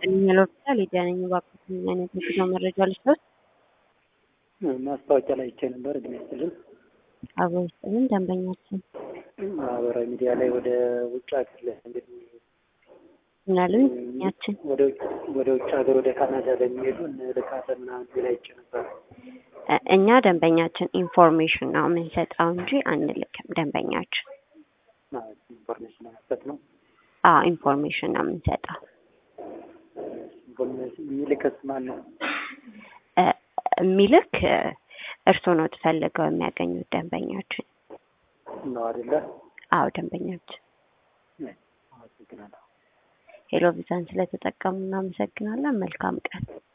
ይስጥልኝ ሆስፒታል ሊዲያ ነኝ። እባክዎት ምን አይነት የጉዞ መረጃ ልስጥዎት? ማስታወቂያ ላይ አይቼ ነበር። እድሜ ይስጥልኝ። አብሮ ይስጥልን ደንበኛችን ማህበራዊ ሚዲያ ላይ ወደ ውጭ ሀገር ላይ እንግዲህ ምናልን ደንበኛችን ወደ ውጭ ወደ ውጭ ሀገር ወደ ካናዳ ለሚሄዱ እንልካለን ምናምን የሚል አይቼ ነበር። እ- እኛ ደንበኛችን ኢንፎርሜሽን ነው የምንሰጠው እንጂ አንልክም። ደንበኛችን ማለት ኢንፎርሜሽን ለመስጠት ነው። አዎ ኢንፎርሜሽን ነው የምንሰጠው። ኢንፎርሜሽን የሚልክስ ማን ነው? እ፣ የሚልክ እ፣ እርስዎ ነው ፈልገው የሚያገኙት ደንበኛችን። ነው አይደለ? አዎ ደንበኛችን። አመሰግናለሁ። ሄሎ ቪዛን ስለተጠቀሙ እናመሰግናለን። መልካም ቀን።